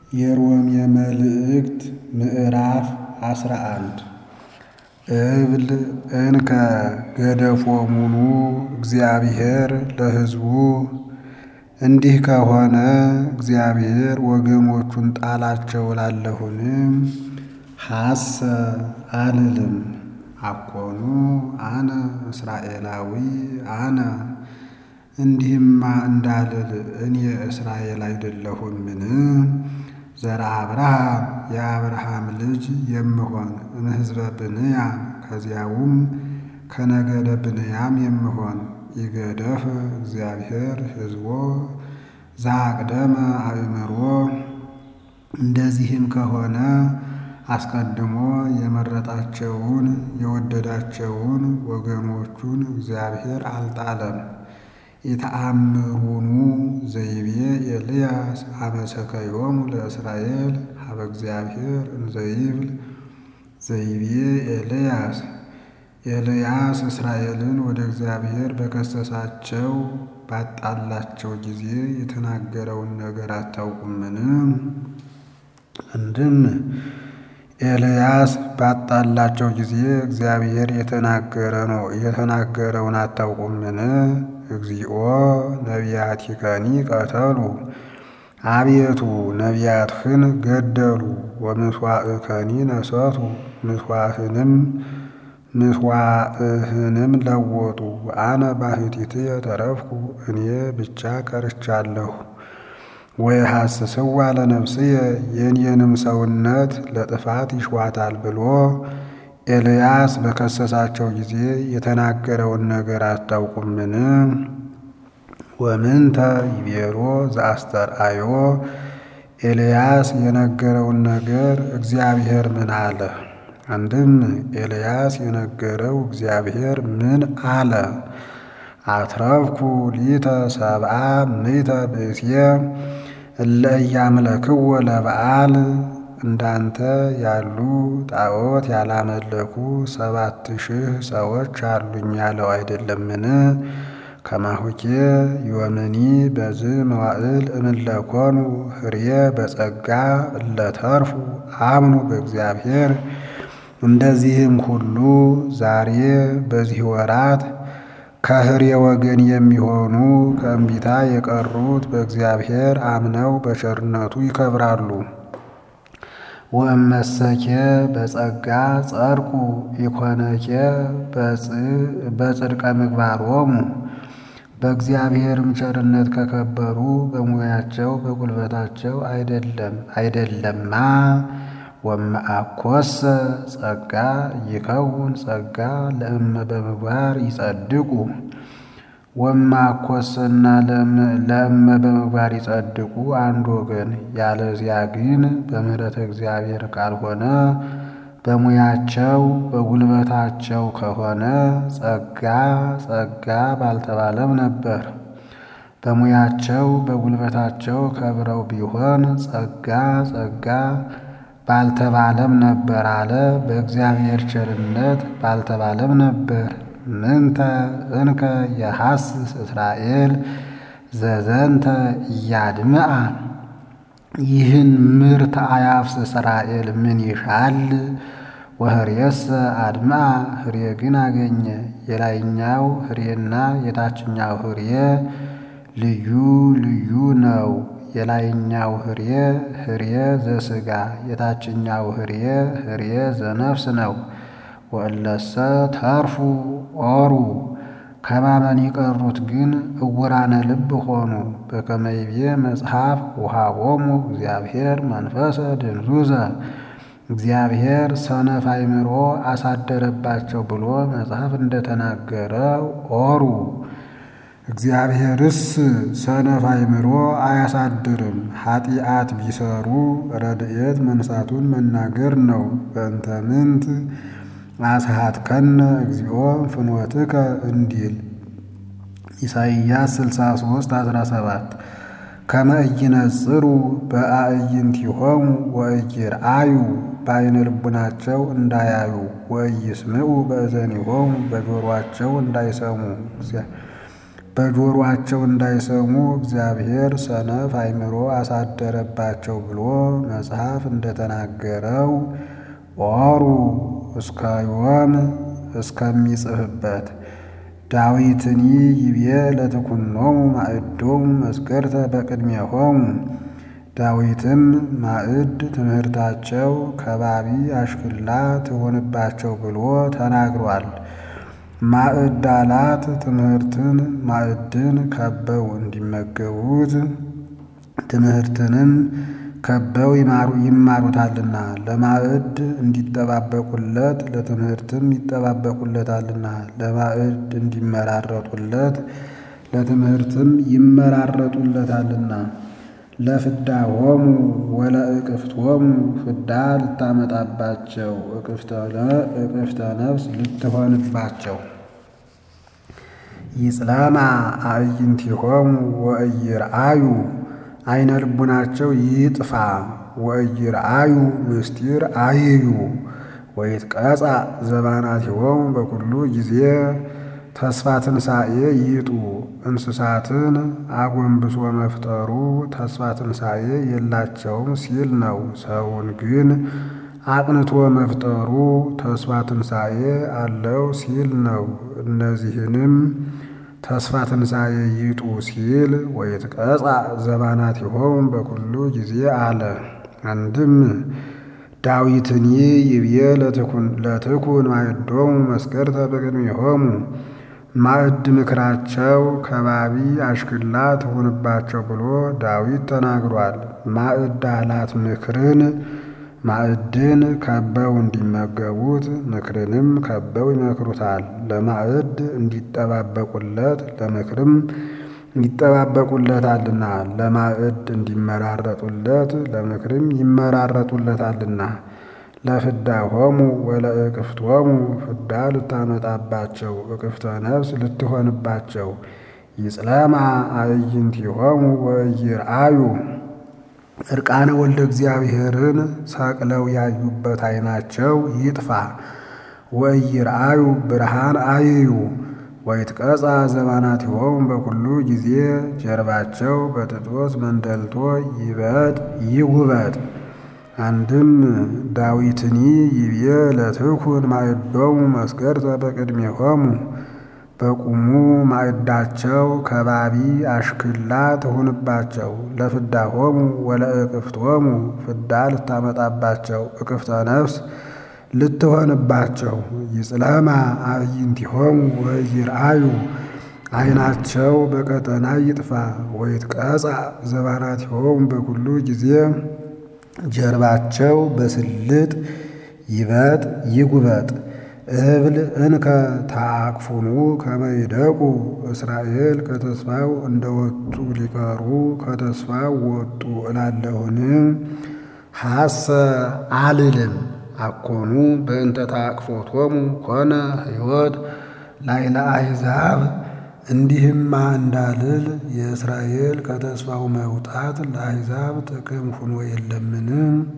የሮሜ መልእክት ምዕራፍ አስራ አንድ እብል እንከ ገደፎሙኑ እግዚአብሔር ለሕዝቡ እንዲህ ከሆነ እግዚአብሔር ወገኖቹን ጣላቸው እላለሁን? ሐሰ አልልም። አኮኑ አነ እስራኤላዊ አነ እንዲህማ እንዳልል እኔ እስራኤል አይደለሁምን? ዘርአ አብርሃም የአብርሃም ልጅ የምሆን እምሕዝበ ብንያም ከዚያውም ከነገደ ብንያም የምሆን ይገደፍ እግዚአብሔር ሕዝቦ ዘአቅደመ አእምሮ። እንደዚህም ከሆነ አስቀድሞ የመረጣቸውን የወደዳቸውን ወገኖቹን እግዚአብሔር አልጣለም። ኢተአምሩኑ ዘይቤ ኤልያስ አመሰከዮሙ ለእስራኤል ሀበ እግዚአብሔር እንዘይብል ዘይቤ ኤልያስ ኤልያስ እስራኤልን ወደ እግዚአብሔር በከሰሳቸው ባጣላቸው ጊዜ የተናገረውን ነገር አታውቁምን? አንድም ኤልያስ ባጣላቸው ጊዜ እግዚአብሔር የተናገረ ነው የተናገረውን አታውቁምን? እግዚኦ ነቢያቲከኒ ቀተሉ አቤቱ ነቢያትህን ገደሉ። ወምስዋዕከኒ ነሰቱ ምስዋዕህንም ምስዋዕህንም ለወጡ። አነ ባሕቲትየ ተረፍኩ እኔ ብቻ ቀርቻለሁ። ወየሐስስዋ ለነፍስየ የኔንም ሰውነት ለጥፋት ይሿታል ብሎ ኤልያስ በከሰሳቸው ጊዜ የተናገረውን ነገር አታውቁምን? ወምንተ ይቤሎ ዘአስተርአዮ ኤልያስ የነገረውን ነገር እግዚአብሔር ምን አለ? አንድም ኤልያስ የነገረው እግዚአብሔር ምን አለ? አትረፍኩ ሊተ ሰብአ ምእተ ብእስየ እለ ኢያምለክዎ ለበዓል እንዳንተ ያሉ ጣዖት ያላመለኩ ሰባት ሺህ ሰዎች አሉኝ ያለው አይደለምን? ከማሁኬ ዮምኒ በዝ መዋዕል እምለኮኑ ህርየ በጸጋ እለተርፉ አምኑ በእግዚአብሔር። እንደዚህም ሁሉ ዛሬ በዚህ ወራት ከህርየ ወገን የሚሆኑ ከእምቢታ የቀሩት በእግዚአብሔር አምነው በቸርነቱ ይከብራሉ። ወእመሰኬ በጸጋ ጸድቁ ኢኮነኬ በጽድቀ ምግባሮሙ በእግዚአብሔርም ቸርነት ከከበሩ በሙያቸው በጉልበታቸው አይደለም አይደለማ። ወመአኮሰ ጸጋ ይከውን ጸጋ ለእመ በምግባር ይጸድቁ ወማኮሰና ለእመ በምግባር ይጸድቁ አንድ ወገን። ያለዚያ ግን በምሕረተ እግዚአብሔር ካልሆነ በሙያቸው በጉልበታቸው ከሆነ ጸጋ ጸጋ ባልተባለም ነበር። በሙያቸው በጉልበታቸው ከብረው ቢሆን ጸጋ ጸጋ ባልተባለም ነበር አለ። በእግዚአብሔር ቸርነት ባልተባለም ነበር። ምንተ እንከ የሐስስ እስራኤል ዘዘንተ እያድምአ ይህን ምርት አያፍስ እስራኤል ምን ይሻል? ወህርየሰ አድምአ ህርየ ግን አገኘ። የላይኛው ህርየና የታችኛው ህርየ ልዩ ልዩ ነው። የላይኛው ህርየ ህርየ ዘሥጋ የታችኛው ህርየ ህርየ ዘነፍስ ነው። ወእለሰ ተርፉ ኦሩ ከማመን የቀሩት ግን እውራነ ልብ ሆኑ። በከመ ይቤ መጽሐፍ ውሃቦሙ እግዚአብሔር መንፈሰ ድንዙዘ እግዚአብሔር ሰነፍ አእምሮ አሳደረባቸው ብሎ መጽሐፍ እንደተናገረ ኦሩ እግዚአብሔርስ ሰነፍ አእምሮ አያሳድርም። ኃጢአት ቢሰሩ ረድኤት መንሳቱን መናገር ነው። በእንተ ምንት አስሃትከነ እግዚኦ ፍኖትከ እንዲል ኢሳይያስ 63 17 ከመ ኢይነጽሩ በአዕይንቲሆሙ ወኢይርአዩ በዓይነ ልቡናቸው እንዳያዩ ወኢይስምዑ በእዘኒሆሙ በጆሮአቸው እንዳይሰሙ በጆሮአቸው እንዳይሰሙ እግዚአብሔር ሰነፍ አእምሮ አሳደረባቸው ብሎ መጽሐፍ እንደተናገረው ኦሩ እስከ ዮም እስከሚጽፍበት ዳዊትኒ ይቤ ለትኩኖሙ ማዕዶሙ መስገርተ በቅድሜሆሙ ዳዊትም ማዕድ ትምህርታቸው ከባቢ አሽክላ ትሆንባቸው ብሎ ተናግሯል። ማዕድ አላት ትምህርትን ማዕድን ከበው እንዲመገቡት ትምህርትንም ከበው ይማሩታልና ለማዕድ እንዲጠባበቁለት ለትምህርትም ይጠባበቁለታልና ለማዕድ እንዲመራረጡለት ለትምህርትም ይመራረጡለታልና ለፍዳሆሙ ወለእቅፍቶሙ ፍዳ ልታመጣባቸው እቅፍተ ነፍስ ልትሆንባቸው ይጽለማ አዕይንቲሆሙ ወእይርአዩ አይነ ልቡናቸው ይጥፋ ወእይርአዩ ምስጢር አይዩ ወይትቀጻ ዘባናቲሆሙ በኩሉ ጊዜ ተስፋ ትንሣኤ ይጡ እንስሳትን አጎንብሶ መፍጠሩ ተስፋ ትንሣኤ የላቸውም ሲል ነው። ሰውን ግን አቅንቶ መፍጠሩ ተስፋ ትንሣኤ አለው ሲል ነው። እነዚህንም ተስፋ ትንሣኤ ይጡ ሲል ወይትቀጻ ዘባናቲሆሙ በኩሉ ጊዜ አለ። አንድም ዳዊትኒ ይብዬ ለትኩን ማዕዶሙ መስገርተ በቅድሜሆሙ ማዕድ ምክራቸው ከባቢ አሽክላ ትሁንባቸው ብሎ ዳዊት ተናግሯል። ማዕድ አላት ምክርን ማዕድን ከበው እንዲመገቡት ምክርንም ከበው ይመክሩታል። ለማዕድ እንዲጠባበቁለት ለምክርም ይጠባበቁለታልና ለማዕድ እንዲመራረጡለት ለምክርም ይመራረጡለታልና ለፍዳሆሙ ወለእቅፍቶሙ ፍዳ ልታመጣባቸው እቅፍተ ነፍስ ልትሆንባቸው ይጽለማ አዕይንቲሆሙ ወኢይርአዩ እርቃነ ወልደ እግዚአብሔርን ሰቅለው ያዩበት ዓይናቸው ይጥፋ። ወኢይርአዩ ብርሃን አይዩ ወይትቀጻ ዘባናቲሆሙ በኩሉ ጊዜ ጀርባቸው በጥጦስ መንደልቶ ይበጥ ይጉበጥ። አንድም ዳዊትኒ ይብዬ ለትኩን ማዕዶሙ መስገርተ በቅድሜሆሙ በቁሙ ማዕዳቸው ከባቢ አሽክላ ትሁንባቸው። ለፍዳሆሙ ወለእቅፍቶሙ ፍዳ ልታመጣባቸው እቅፍተ ነፍስ ልትሆንባቸው ይጽለማ አዕይንቲሆሙ ወኢይርአዩ ዓይናቸው በቀጠና ይጥፋ። ወይትቀጻ ዘባናቲሆሙ በኩሉ ጊዜ ጀርባቸው በስልጥ ይበጥ ይጉበጥ። እብል እንከ ታአክፉኑ ከመይደቁ እስራኤል ከተስፋው እንደወጡ ሊቀሩ ከተስፋው ወጡ እላለሁን። ሐሰ አልልም አኮኑ በእንተ ታቅፎቶሙ ኮነ ሕይወት ላይለ አሕዛብ እንዲህማ እንዳልል የእስራኤል ከተስፋው መውጣት ለአሕዛብ ጥቅም ሁኖ የለምን?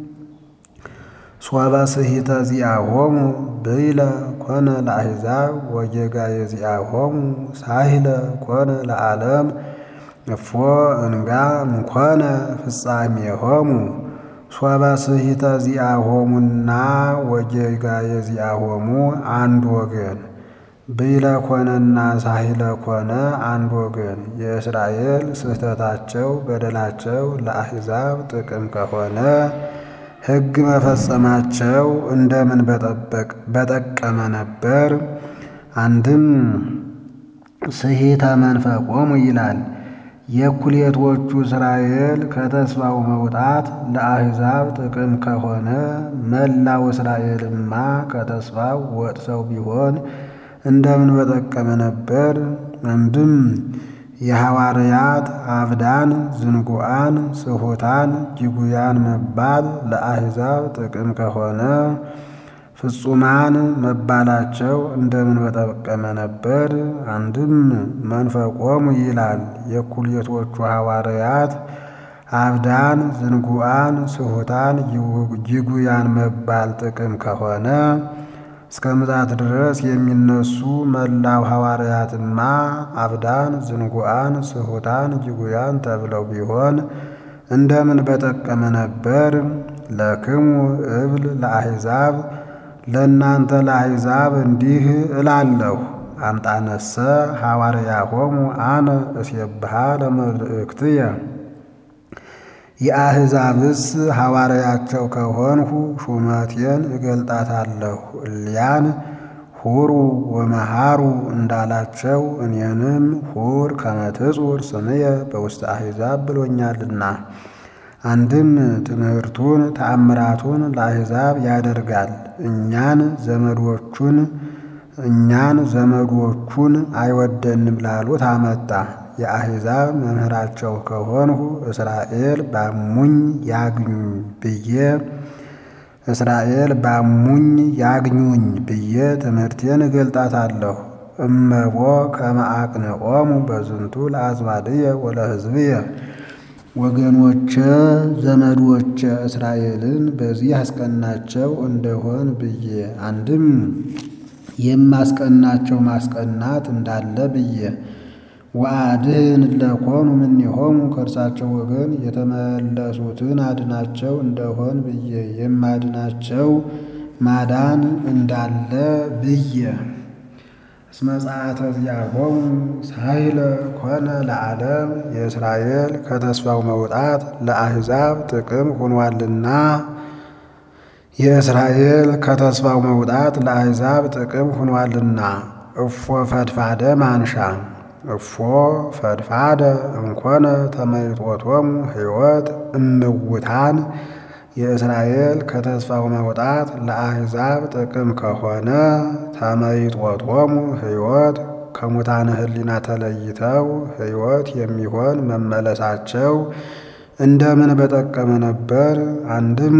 ሶበ ስሒተ ዚአሆሙ ብይለ ኮነ ለአሕዛብ ወጌጋየ ዚአሆሙ ሳሂለ ኮነ ለዓለም እፎ እንጋ ምኮነ ፍጻሜሆሙ ሶበ ስሒተ ዚአሆሙና ወጌጋየ ዚአሆሙ አንድ ወገን ብይለ ኮነና ሳሂለ ኮነ አንድ ወገን። የእስራኤል ስህተታቸው በደላቸው ለአሕዛብ ጥቅም ከሆነ ሕግ መፈጸማቸው እንደምን በጠቀመ ነበር። አንድም ስሒተ መንፈቆሙ ይላል። የእኩሌቶቹ እስራኤል ከተስፋው መውጣት ለአሕዛብ ጥቅም ከሆነ መላው እስራኤልማ ከተስፋው ወጥተው ቢሆን እንደምን በጠቀመ ነበር። አንድም የሐዋርያት አብዳን ዝንጉዓን ስሑታን ጅጉያን መባል ለአሕዛብ ጥቅም ከሆነ ፍጹማን መባላቸው እንደምን በጠቀመ ነበር። አንድም መንፈቆሙ ይላል የእኩሌቶቹ ሐዋርያት አብዳን ዝንጉዓን ስሑታን ጅጉያን መባል ጥቅም ከሆነ እስከ ምጽአት ድረስ የሚነሱ መላው ሐዋርያትማ አብዳን፣ ዝንጉዓን፣ ስሑታን፣ ጅጉያን ተብለው ቢሆን እንደምን በጠቀመ ነበር። ለክሙ እብል ለአሕዛብ ለእናንተ ለአሕዛብ እንዲህ እላለሁ አምጣነሰ ሐዋርያሆሙ አነ እስየብሃ ለመልእክትየ የአሕዛብስ ሐዋርያቸው ከሆንሁ ሹመቴን እገልጣታለሁ። እሊያን ሁሩ ወመሃሩ እንዳላቸው እኔንም ሁር ከመትጹር ስምየ በውስተ አሕዛብ ብሎኛልና። አንድም ትምህርቱን ተአምራቱን ለአሕዛብ ያደርጋል። እኛን ዘመዶቹን እኛን ዘመዶቹን አይወደንም ላሉት አመጣ። የአሕዛብ መምህራቸው ከሆንሁ እስራኤል ባሙኝ ያግኙኝ ብዬ እስራኤል ባሙኝ ያግኙኝ ብዬ ትምህርቴን እገልጣታለሁ። እመቦ ከመ አቅንዖሙ በዝንቱ ለአዝማድየ ወለሕዝብየ ወገኖቼ ዘመዶቼ እስራኤልን በዚህ አስቀናቸው እንደሆን ብዬ አንድም የማስቀናቸው ማስቀናት እንዳለ ብዬ ወአድኅን እለኮኑ እምኔሆሙ ከእርሳቸው ወገን የተመለሱትን አድናቸው እንደሆን ብዬ የማድናቸው ማዳን እንዳለ ብዬ እስመ ጸአተ ዚአሆሙ ሳይለ ኮነ ለዓለም የእስራኤል ከተስፋው መውጣት ለአሕዛብ ጥቅም ሆኗልና የእስራኤል ከተስፋው መውጣት ለአሕዛብ ጥቅም ሆኗልና እፎ ፈድፋደ ማንሻ እፎ ፈድፋደ እንኮነ ተመይጦቶሙ ሕይወት እምውታን የእስራኤል ከተስፋው መውጣት ለአሕዛብ ጥቅም ከሆነ ተመይጦቶሙ ሕይወት ከሙታነ ሕሊና ተለይተው ሕይወት የሚሆን መመለሳቸው እንደምን በጠቀመ ነበር። አንድም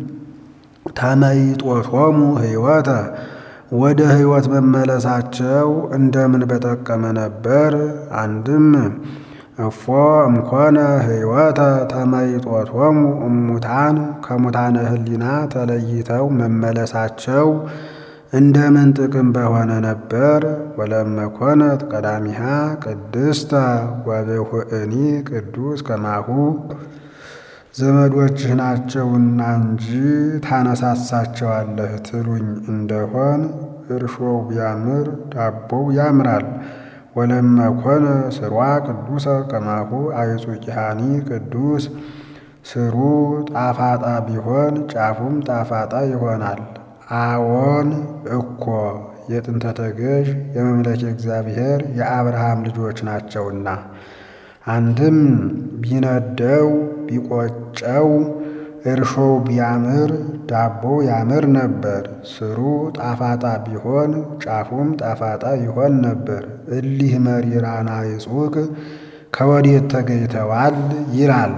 ተመይጦቶሙ ሕይወተ ወደ ሕይወት መመለሳቸው እንደምን በጠቀመ ነበር። አንድም እፎ እምኮነ ሕይወተ ተመይጦቶሙ እሙታን ከሙታነ ሕሊና ተለይተው መመለሳቸው እንደምን ጥቅም በሆነ ነበር። ወለመኮነት ቀዳሚሃ ቅድስተ ወብሁእኒ ቅዱስ ከማሁ ዘመዶችህ ናቸውና እንጂ ታነሳሳቸዋለህ ትሉኝ እንደሆን እርሾው ቢያምር ዳቦው ያምራል። ወለመኮነ ስሯ ቅዱሰ ከማሁ አይጹቂሃኒ ቅዱስ ስሩ ጣፋጣ ቢሆን ጫፉም ጣፋጣ ይሆናል። አዎን እኮ የጥንተ ተገዥ የመምለክ እግዚአብሔር የአብርሃም ልጆች ናቸውና። አንድም ቢነደው ቢቆጨው እርሾው ቢያምር ዳቦው ያምር ነበር። ስሩ ጣፋጣ ቢሆን ጫፉም ጣፋጣ ይሆን ነበር። እሊህ መሪራና ይጹቅ ከወዴት ተገኝተዋል ይላል።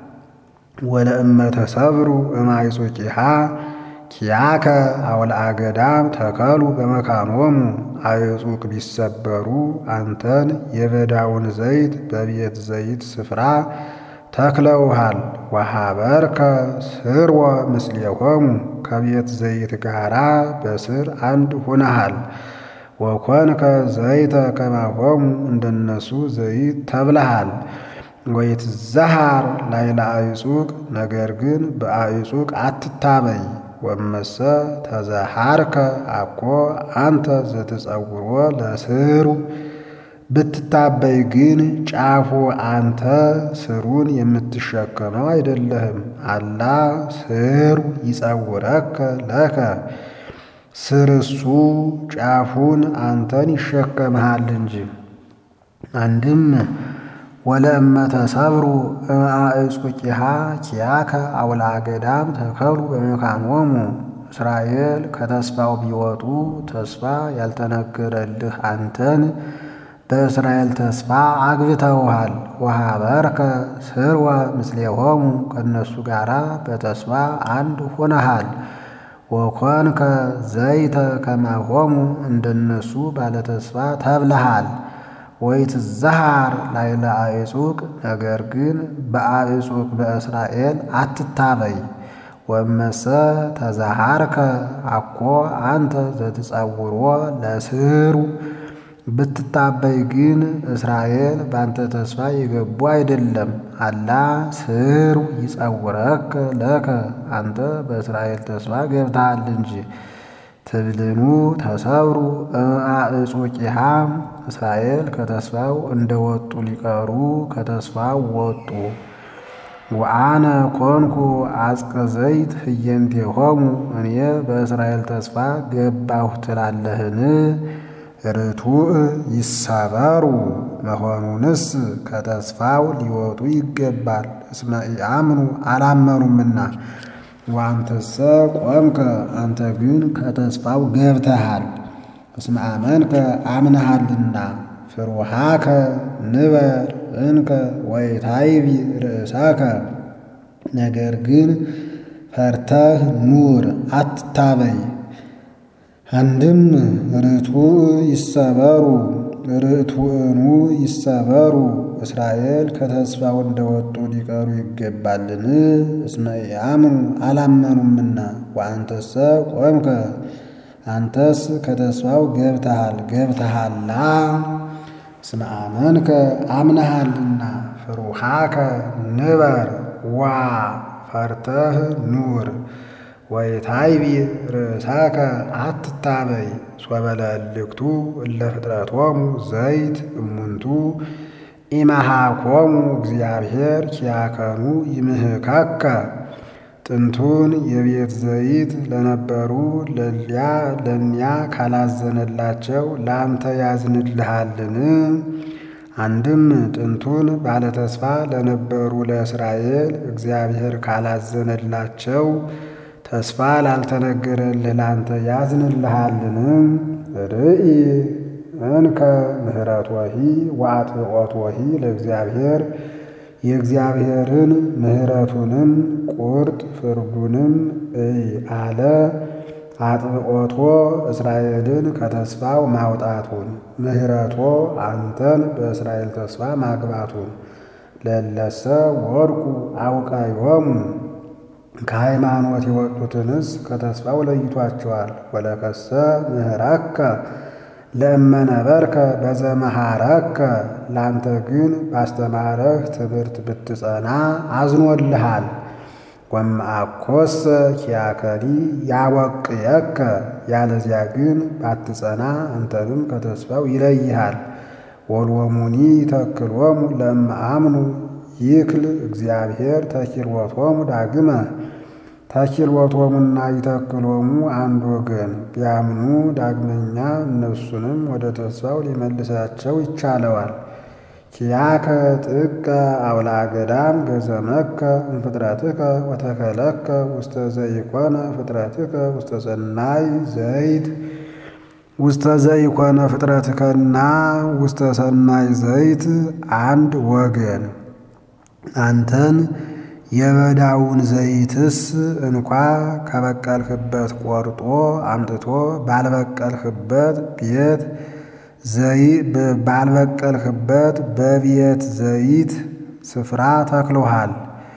ወለእመ ተሰብሩ እማይጹቂሃ ኪያከ አውልአ ገዳም ተከሉ በመካኖሙ አይጹቅ ቢሰበሩ አንተን የበዳውን ዘይት በቤት ዘይት ስፍራ ተክለውሃል። ወሃበርከ ስርወ ምስሌሆሙ ከቤት ዘይት ጋራ በስር አንድ ሁነሃል። ወኮንከ ዘይተ ከማሆሙ እንደነሱ ዘይት ተብለሃል። ወይትዘሃር ላይለ አዕጹቅ ነገር ግን በአዕጹቅ አትታበይ። ወመሰ ተዘሃርከ አኮ አንተ ዘትጸውሮ ለስሩ ብትታበይ ግን ጫፉ አንተ ስሩን የምትሸከመው አይደለህም። አላ ስሩ ይጸውረከ ለከ ስርሱ ጫፉን አንተን ይሸከምሃል እንጂ። አንድም ወለእመ ተሰብሩ እምአዕጹቂሃ ኪያከ አውልአ ገዳም ተከሉ በመካኖሙ እስራኤል ከተስፋው ቢወጡ ተስፋ ያልተነገረልህ አንተን በእስራኤል ተስፋ አግብተውሃል። ወሃበርከ ስርወ ምስሌሆሙ ከእነሱ ጋራ በተስፋ አንድ ሆነሃል። ወኮንከ ዘይተ ከማሆሙ እንደነሱ ባለተስፋ ተብለሃል። ወይትዘሃር ላይለ አዕጹቅ ነገር ግን በአዕጹቅ በእስራኤል አትታበይ። ወመሰ ተዛሃርከ አኮ አንተ ዘትጸውሮ ለስሩ ብትታበይ ግን እስራኤል ባንተ ተስፋ የገቡ አይደለም። አላ ስሩ ይጸውረከ ለከ አንተ በእስራኤል ተስፋ ገብተሃል እንጂ። ትብልኑ ተሰብሩ አእጹቂሃ እስራኤል ከተስፋው እንደወጡ ሊቀሩ ከተስፋው ወጡ። ወአነ ኮንኩ አጽቀ ዘይት ህየንቴሆሙ እኔ በእስራኤል ተስፋ ገባሁ ትላለህን? ርቱዕ ይሰበሩ መሆኑንስ ከተስፋው ሊወጡ ይገባል። እስመ ኢአምኑ አላመኑምና። ወአንተሰ ቆምከ አንተ ግን ከተስፋው ገብተሃል። እስመ አመንከ አምነሃልና። ፍሩሃከ ንበር እንከ ወይታይቢ ርእሰከ ነገር ግን ፈርተህ ኑር አትታበይ። አንድም ርቱዕ ይሰበሩ ርቱዕኑ ይሰበሩ እስራኤል ከተስፋው እንደወጡ ሊቀሩ ይገባልን? እስመ ኢአምኑ አላመኑምና። ወአንተሰ ቆምከ አንተስ ከተስፋው ገብተሃል ገብተሃላ እስመ አመንከ አምነሃልና። ፍሩሃከ ንበር ዋ ፈርተህ ኑር ወይታይቢ ርእሳከ አትታበይ። ሶበለልክቱ እለ ፍጥረቶሙ ዘይት እሙንቱ ኢመሃኮሙ እግዚአብሔር ኪያከኑ ይምህካከ ጥንቱን የቤት ዘይት ለነበሩ ለሊያ ለኒያ ካላዘነላቸው ለአንተ ያዝንልሃልን? አንድም ጥንቱን ባለተስፋ ለነበሩ ለእስራኤል እግዚአብሔር ካላዘነላቸው ተስፋ ላልተነገረልህ ላንተ ያዝንልሃልን? ርኢ እንከ ምህረቶሂ ወአጥብቆቶሂ ለእግዚአብሔር የእግዚአብሔርን ምህረቱንም ቁርጥ ፍርዱንም እይ አለ። አጥብቆቶ እስራኤልን ከተስፋው ማውጣቱን ምህረቶ አንተን በእስራኤል ተስፋ ማግባቱን ለለሰ ወድቁ አውቃዮሙ ከሃይማኖት የወጡትንስ ከተስፋው ለይቷቸዋል። ወለከሰ ምህረከ ለእመነበርከ በዘመሃረከ ላንተ ግን ባስተማረህ ትምህርት ብትጸና አዝኖልሃል። ወእምአኮሰ ኪያከኒ ያወቅየከ ያለዚያ ግን ባትጸና አንተንም ከተስፋው ይለይሃል። ወልወሙኒ ተክሎሙ ለእምአምኑ ይክል እግዚአብሔር ተኪልወቶሙ ዳግመ ተኪልወቶሙና ይተክሎሙ አንድ ወገን ቢያምኑ ዳግመኛ እነሱንም ወደ ተስፋው ሊመልሳቸው ይቻለዋል። ኪያከ ጥቀ አውላ ገዳም ገዘመከ እምፍጥረትከ ወተከለከ ውስተ ዘይኮነ ፍጥረትከ ውስተ ሰናይ ዘይት ውስተ ዘይኮነ ፍጥረትከና ውስተ ሰናይ ዘይት አንድ ወገን አንተን የበዳውን ዘይትስ እንኳ ከበቀልህበት ቆርጦ አምጥቶ ባልበቀልህበት ቤት ባልበቀልህበት በቤት ዘይት ስፍራ ተክሎሃል።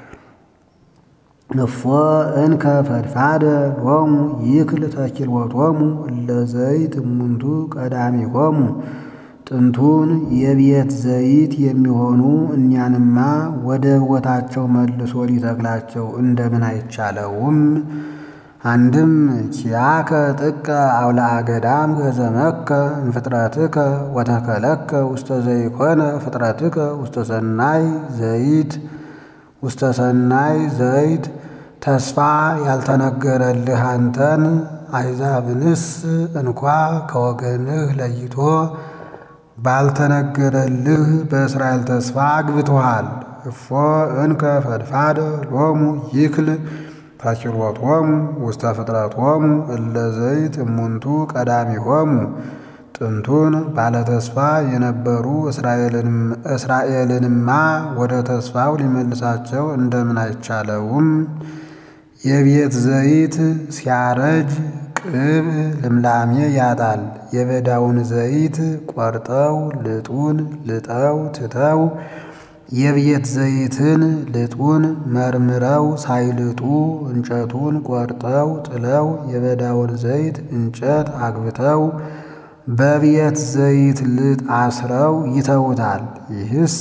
እፎ እንከ ፈድፋደ ሎሙ ይክል ተኪልወቶሙ ለዘይት እሙንቱ ቀዳሚሆሙ ጥንቱን የቤት ዘይት የሚሆኑ እኛንማ ወደ ቦታቸው መልሶ ሊተክላቸው እንደምን አይቻለውም? አንድም ኪያከ ጥቀ አውላአ ገዳም ገዘመከ እምፍጥረትከ ወተከለከ ውስተ ዘይኮነ ፍጥረትከ ውስተ ሰናይ ዘይት ውስተ ሰናይ ዘይት ተስፋ ያልተነገረልህ አንተን አሕዛብንስ እንኳ ከወገንህ ለይቶ ባልተነገረልህ በእስራኤል ተስፋ አግብቶሃል። እፎ እንከ ፈድፋደ ሎሙ ይክል ተኪሎቶሙ ውስተ ፍጥረቶሙ እለ ዘይት እሙንቱ ቀዳሚሆሙ ጥንቱን ባለተስፋ የነበሩ እስራኤልንማ ወደ ተስፋው ሊመልሳቸው እንደምን አይቻለውም? የቤት ዘይት ሲያረጅ ቅብ ልምላሜ ያጣል። የበዳውን ዘይት ቆርጠው ልጡን ልጠው ትተው የቤት ዘይትን ልጡን መርምረው ሳይልጡ እንጨቱን ቆርጠው ጥለው የበዳውን ዘይት እንጨት አግብተው በቤት ዘይት ልጥ አስረው ይተውታል። ይህስ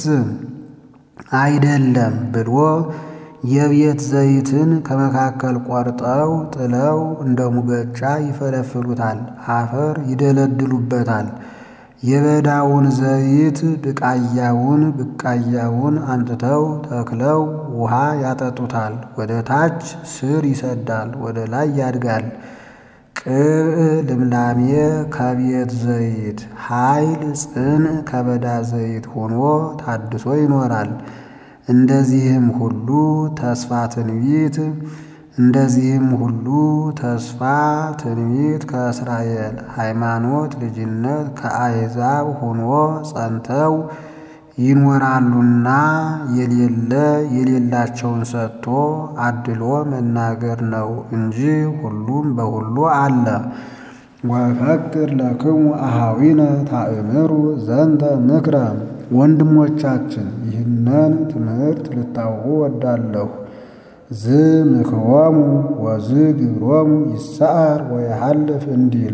አይደለም ብሎ የቤት ዘይትን ከመካከል ቆርጠው ጥለው እንደ ሙገጫ ይፈለፍሉታል፣ አፈር ይደለድሉበታል። የበዳውን ዘይት ብቃያውን ብቃያውን አምጥተው ተክለው ውሃ ያጠጡታል። ወደ ታች ስር ይሰዳል፣ ወደ ላይ ያድጋል። ቅብዕ ልምላሜ ከቤት ዘይት ኃይል ጽን ከበዳ ዘይት ሆኖ ታድሶ ይኖራል። እንደዚህም ሁሉ ተስፋ ትንቢት እንደዚህም ሁሉ ተስፋ ትንቢት ከእስራኤል ሃይማኖት ልጅነት ከአሕዛብ ሆኖ ጸንተው ይኖራሉና የሌለ የሌላቸውን ሰጥቶ አድሎ መናገር ነው እንጂ ሁሉም በሁሉ አለ። ወፈቅር ለክሙ አሃዊነ ታእምሩ ዘንተ ምክረ ወንድሞቻችን ይህንን ትምህርት ልታውቁ ወዳለሁ። ዝ ምክሮሙ ወዝ ግብሮሙ ይሰዓር ወየሐልፍ እንዲል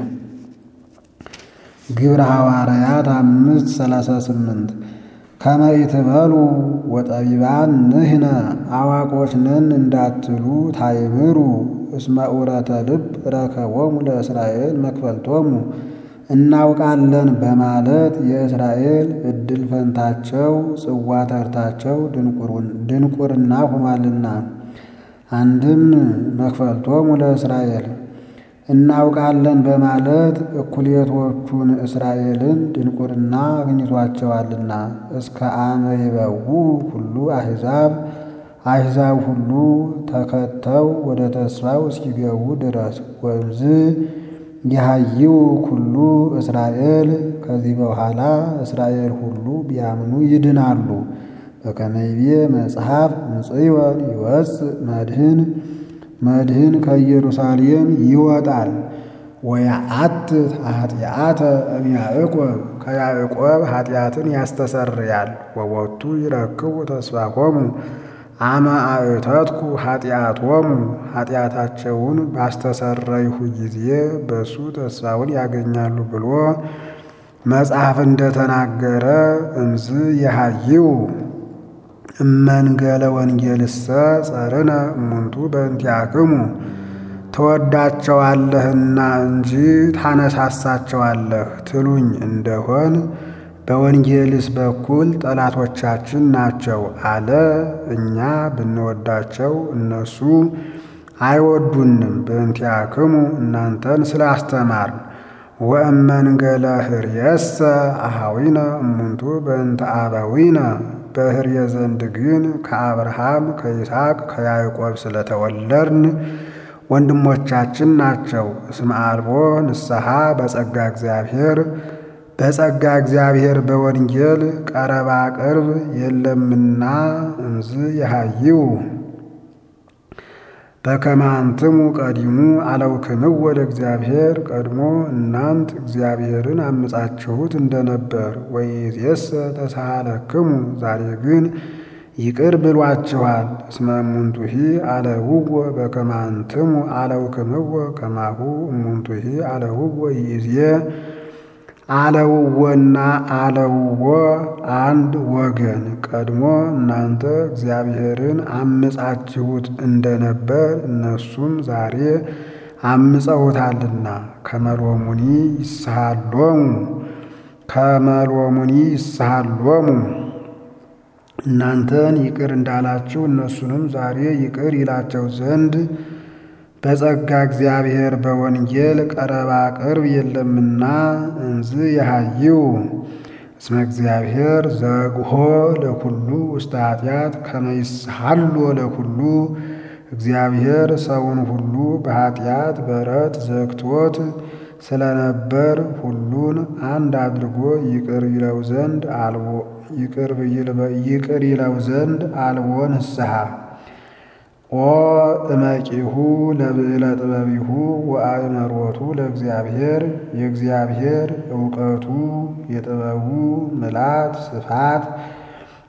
ግብረ ሐዋርያት አምስት ሰላሳ ስምንት ከመ ኢትበሉ ወጠቢባን ንሕነ አዋቆች ነን እንዳትሉ ታይምሩ እስመ ዑረተ ልብ ረከቦሙ ለእስራኤል መክፈልቶሙ እናውቃለን በማለት የእስራኤል ዕድል ፈንታቸው ጽዋ ተርታቸው ድንቁርና ሆኗልና። አንድም መክፈልቶሙ ለእስራኤል እናውቃለን በማለት እኩሌቶቹን እስራኤልን ድንቁርና አግኝቷቸዋልና። እስከ አመ ይበዉ ሁሉ አሕዛብ አሕዛብ ሁሉ ተከተው ወደ ተስፋው እስኪገቡ ድረስ ወእምዝ የሃይው ኩሉ እስራኤል ከዚህ በኋላ እስራኤል ሁሉ ቢያምኑ ይድናሉ። በከመ ይቤ መጽሐፍ እምጽዮን ይወፅእ መድህን መድህን ከኢየሩሳሌም ይወጣል። ወያአትት ኃጢአተ እምያዕቆብ ከያዕቆብ ኃጢአትን ያስተሰርያል። ወቦቱ ይረክቡ ተስፋሆሙ አመ አእተትኩ ኃጢአቶሙ ኃጢአታቸውን ባስተሰረይሁ ጊዜ በሱ ተስፋውን ያገኛሉ ብሎ መጽሐፍ እንደተናገረ እምዝ የሃይው እመንገለ ወንጌልሰ ጸርነ እሙንቱ በእንቲአክሙ ትወዳቸዋለህና እንጂ ታነሳሳቸዋለህ ትሉኝ እንደሆን በወንጌልስ በኩል ጠላቶቻችን ናቸው አለ። እኛ ብንወዳቸው እነሱ አይወዱንም። በእንቲአክሙ እናንተን ስላስተማርን ወእመንገለ ህርየሰ አሃዊነ እሙንቱ በእንተ አበዊነ በህርየ ዘንድ ግን ከአብርሃም ከይስሐቅ ከያዕቆብ ስለተወለድን ወንድሞቻችን ናቸው። እስመ አልቦ ንስሐ በጸጋ እግዚአብሔር በጸጋ እግዚአብሔር በወንጌል ቀረባ ቅርብ የለምና እምዝ የሃይው በከመ አንትሙ ቀዲሙ አለውክምዎ ለእግዚአብሔር ቀድሞ እናንት እግዚአብሔርን አምጻችሁት እንደነበር ወይእዜሰ ተሳሃለክሙ ዛሬ ግን ይቅር ብሏችኋል። እስመ እሙንቱሂ አለውዎ በከመ አንትሙ አለውክምዎ ከማሁ እሙንቱሂ አለውዎ ይእዜ አለውዎና አለውዎ አንድ ወገን ቀድሞ እናንተ እግዚአብሔርን አምጻችሁት እንደነበር እነሱም ዛሬ አምፀውታልና ከመሎሙኒ ይስሃሎሙ ከመሎሙኒ ይስሃሎሙ እናንተን ይቅር እንዳላችሁ እነሱንም ዛሬ ይቅር ይላቸው ዘንድ በጸጋ እግዚአብሔር በወንጌል ቀረባ ቅርብ የለምና እንዝ የሃይው እስመ እግዚአብሔር ዘግሆ ለኩሉ ውስተ ኃጢአት ከመ ይስሃሎ ለኩሉ እግዚአብሔር ሰውን ሁሉ በኃጢአት በረት ዘግቶት ስለነበር ሁሉን አንድ አድርጎ ይቅር ይለው ዘንድ አልቦ ይቅር ይለው ዘንድ አልቦ ንስሐ ኦ እመቂሁ ለብዕለ ጥበቢሁ ወአእመሮቱ ለእግዚአብሔር የእግዚአብሔር እውቀቱ የጥበቡ ምላት ስፋት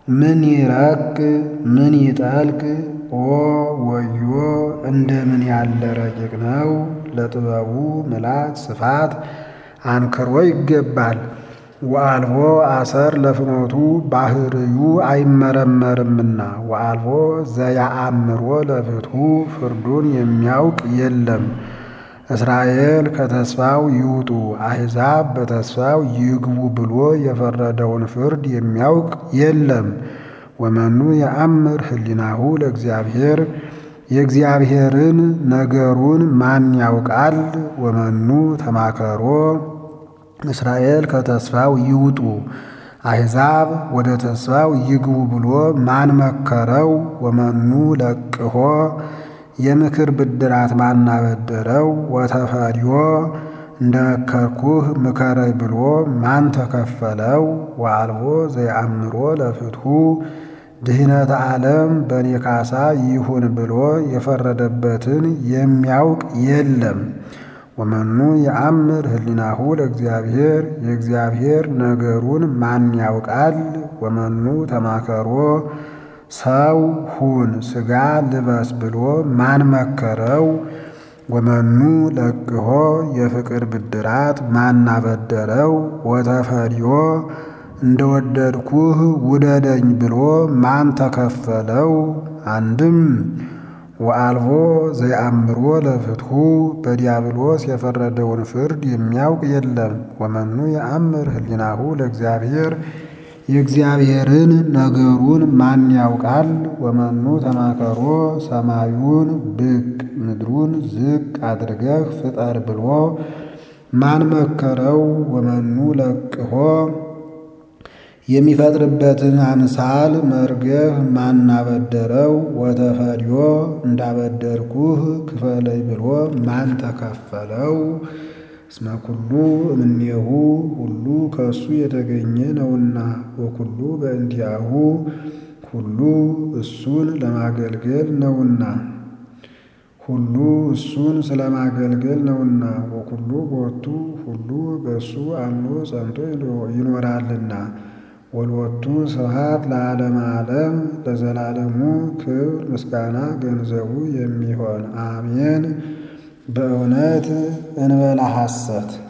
ምን ይረቅ ምን ይጠልቅ ኦ ወዮ እንደምን ያለ ረቂቅ ነው! ለጥበቡ ምላት ስፋት አንክሮ ይገባል። ወአልቦ አሰር ለፍኖቱ ባህርዩ አይመረመርምና ወአልቦ ዘያአምሮ ለፍትሑ ፍርዱን የሚያውቅ የለም። እስራኤል ከተስፋው ይውጡ አሕዛብ በተስፋው ይግቡ ብሎ የፈረደውን ፍርድ የሚያውቅ የለም። ወመኑ የአምር ህሊናሁ ለእግዚአብሔር የእግዚአብሔርን ነገሩን ማን ያውቃል? ወመኑ ተማከሮ እስራኤል ከተስፋው ይውጡ አሕዛብ ወደ ተስፋው ይግቡ ብሎ ማን መከረው? ወመኑ ለቅሆ የምክር ብድራት ማን አበደረው? ወተፈሪዮ እንደ መከርኩህ ምከረይ ብሎ ማን ተከፈለው? ወአልቦ ዘየአምሮ ለፍትሑ ድህነት ዓለም በኔ ካሳ ይሁን ብሎ የፈረደበትን የሚያውቅ የለም። ወመኑ የአምር ህሊናሁ ለእግዚአብሔር የእግዚአብሔር ነገሩን ማን ያውቃል? ወመኑ ተማከሮ ሰው ሁን ሥጋ ልበስ ብሎ ማን መከረው? ወመኑ ለቅሆ የፍቅር ብድራት ማን አበደረው? ወተፈሪዮ እንደ ወደድኩህ ውደደኝ ብሎ ማን ተከፈለው? አንድም ወአልቦ ዘየአምሮ ለፍትሑ በዲያብሎስ የፈረደውን ፍርድ የሚያውቅ የለም። ወመኑ የአምር ህሊናሁ ለእግዚአብሔር የእግዚአብሔርን ነገሩን ማን ያውቃል? ወመኑ ተማከሮ ሰማዩን ብቅ ምድሩን ዝቅ አድርገህ ፍጠር ብሎ ማን መከረው? ወመኑ ለቅሆ የሚፈጥርበትን አምሳል መርገህ ማን አበደረው? ወተፈሪዮ እንዳበደርኩህ ክፈለይ ብሎ ማን ተከፈለው? እስመ ኩሉ እምኔሁ ሁሉ ከእሱ የተገኘ ነውና፣ ወኩሉ በእንቲአሁ ሁሉ እሱን ለማገልገል ነውና ሁሉ እሱን ስለማገልገል ነውና። ወኩሉ ቦቱ ሁሉ በእሱ አምኖ ጸንቶ ይኖራልና። ወልወቱ ስብሐት ለዓለመ ዓለም ለዘላለሙ ክብር ምስጋና ገንዘቡ የሚሆን አሜን። በእውነት እንበላ ሐሰት